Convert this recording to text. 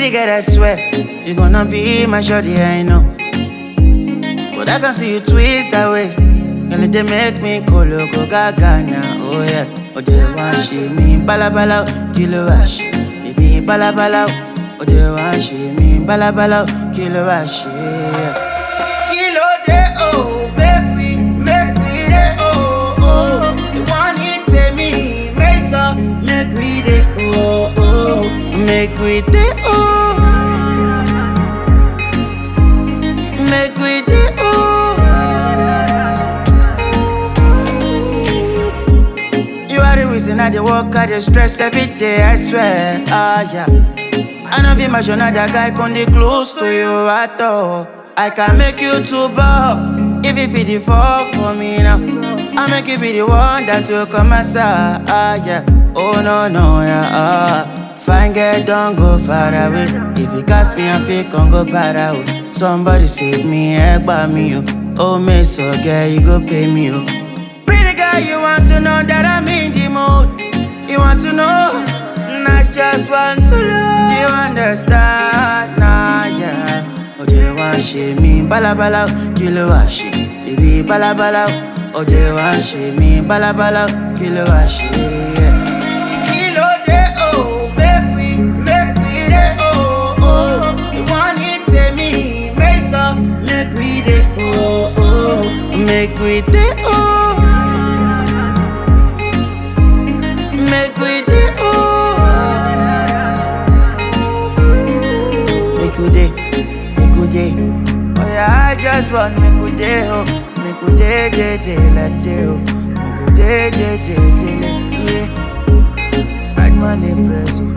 Pretty girl, I swear, you gonna be my shorty, I know. But I can see you twist that waist. Girl, it dey make me go loco gaga now, oh yeah. Oh, they want she me balabala, kilo wash. Baby, balabala, oh, they want she me balabala, kilo wash, yeah. Kilo de oh, make we, make we de oh, oh. The one it take me, make so, make we de oh, oh. Make we de oh. Make we de oh. You are the reason I dey work, I dey stress every day, I swear, ah yeah. I know be imagine that guy come dey close to you at all. I can make you to bow if you feel the fall for me now. I make you be the one that will come aside, ah yeah. Oh no no yeah, ah. Fine girl, don't go far away. If you cast me, I feel can go para oh. Somebody save me, help me oh. Oh me so girl, you go pay me oh. Pretty girl, you want to know that I'm in the mood. You want to know, not just want to know. You understand, nah, yeah. Oh, they want shame me, bala bala, kilo washi. Baby, bala bala, oh, they want shame me, bala bala, kilo washi. Yeah. Kilo de oh, make we, make we de oh, oh. The one it take me, make so, make we de oh, oh. Make we de oh. Make we dey oh Make we dey, make we dey Oh yeah, I just want make we dey oh Make we dey, dey, dey like dey oh Make we dey, dey, dey, dey like yeah Bad money press oh